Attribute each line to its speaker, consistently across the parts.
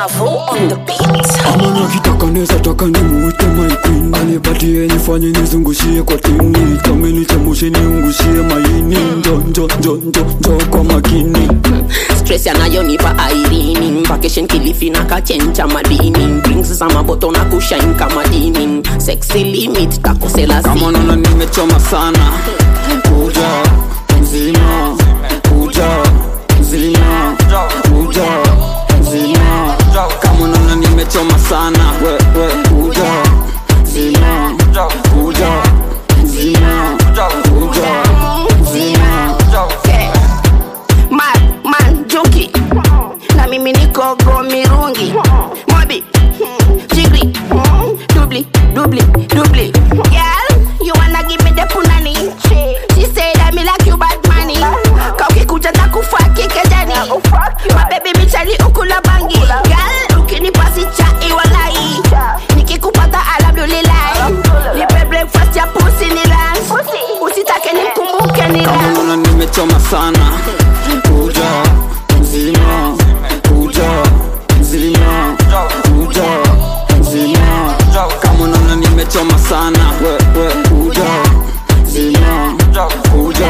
Speaker 1: Mavo on the beat.
Speaker 2: ama nakitaka neza taka nimuite my queen anipatie nifanye nizungushie kwa tini kama nichemushe niungushie maini njo njo njo njo njo kwa makini
Speaker 3: stress yanayonipa airini vacation kilifi na kachencha madini drinks za maboto na kushine kama dini sexy limit takosela
Speaker 2: kama naona nimechoma sana kuja mzima kuja mzima kuja mzima kama naona nimechoma sana we, we, kuja mzima kuja mzima kuja mzima
Speaker 3: man, man junkie na mimi niko go mirungi mobi jigri dubli dubli dubli girl you wanna give me the punani she said I me like you bad money kaukikuja takufa kikejani my baby michali ukula bangi girl ukinipasi cha iwalai nikikupata alhamdulillahi nipe breakfast ya pusi ni lunch usitake nikumbuke ni
Speaker 2: kama
Speaker 3: lunch
Speaker 2: naona nimechoma sana kuja mzima kuja mzima kuja mzima kama naona nimechoma sana we, we, kuja mzima kuja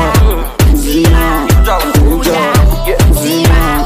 Speaker 2: mzima kuja mzima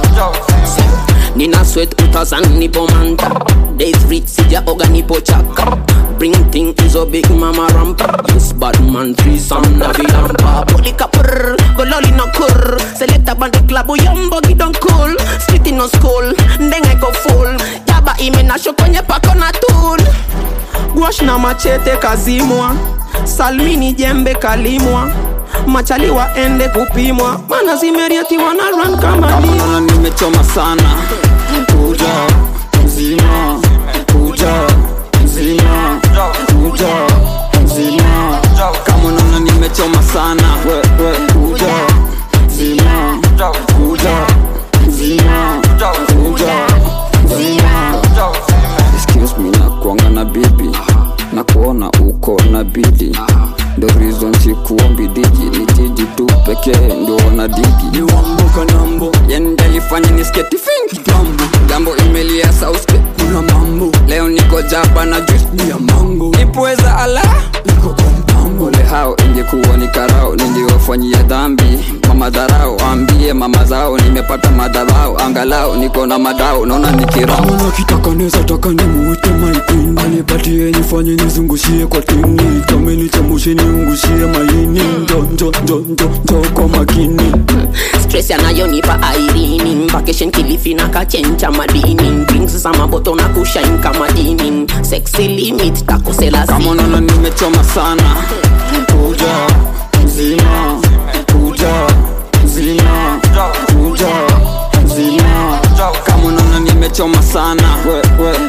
Speaker 3: nina sweat utazan nipo manta days rich sijaoga nipo chaka bring thing izo big mama rampa this bad man threesome na vilampa polika prr gololi no kur select band club yombo gidon cool street no school ndenga iko full yaba imenasho kwenye pako na tool gwash na machete kazimwa salmini jembe kalimwa machali waende kupimwa mana zimeriatiwa na run kama
Speaker 2: kama
Speaker 3: ni
Speaker 2: naona nimechoma sana kuja mzima kuja mzima kuja mzima kama naona nimechoma sana we, we, kuja mzima kuja mzima kuja mzima excuse me na kuanga na bibi na kuona uko na bidi ndo reason sikuombi diji ni jiji tu pekee ndio wana digi ni wambo kanambo yani ndelifanya ni sketi fingi mambo jambo imelia sauske kuna mambo leo niko jaba na juice ni ya mango nipweza ala niko kwa mpango le hao ingekuwa ni karao niliwafanyia dhambi mama dharau ambie mama zao nimepata madhabao angalau niko na madao naona nikirao
Speaker 4: Kama kitaka neza taka nimuite my queen anipatie nifanye nizungushie kwa tini kama nichemushe niungushie maini njo njo njo njo njo kwa makini
Speaker 3: stress yanayonipa airini vacation kilifi na kachencha madini drinks za maboto na kushine kama dini sexy limit takosela
Speaker 2: kama naona nimechoma sana kuja mzima kuja mzima kuja mzima kama naona nimechoma sana we, we,